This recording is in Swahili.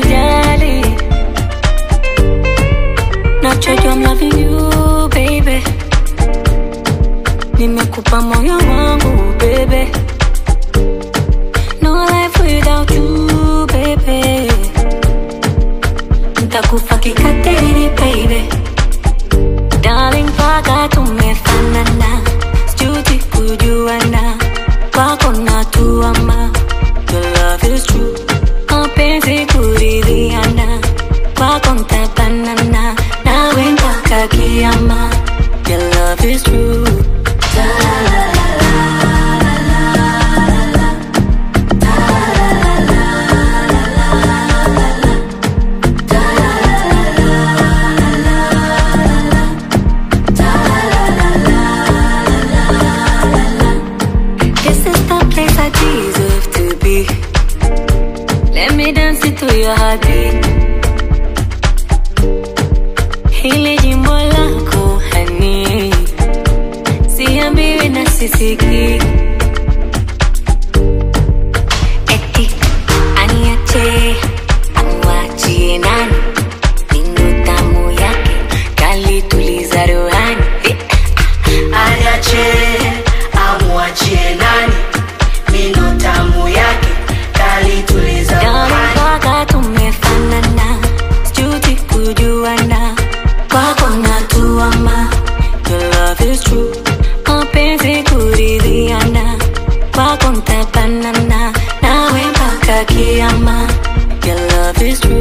kujali nachojua I'm loving you baby nimekupa moyo wangu baby no life without you baby ntakufa kikatili baby darling mpaka tumefanana sijuti kujuana kwako natuama your love is true mapenzi kuridhiana kwako ntabanana nawe mpaka kiama your love is true This is the place I deserve to be. Let me dance into your heartbeat. Hili jimbo lako hani, siambiwi na sisiki. Eti aniache amwachie nani? Nino tamu yake kalituliza rohani. Eh, Aniache amwachie nani? Mino tamu yake kalituliza Darling, rohani. mpaka tumefanana, sijuti kujuana, kwako natuama. Your love is true, mapenzi kuridhiana, kwako ntabanana, nawe mpaka kiama. Your love is true.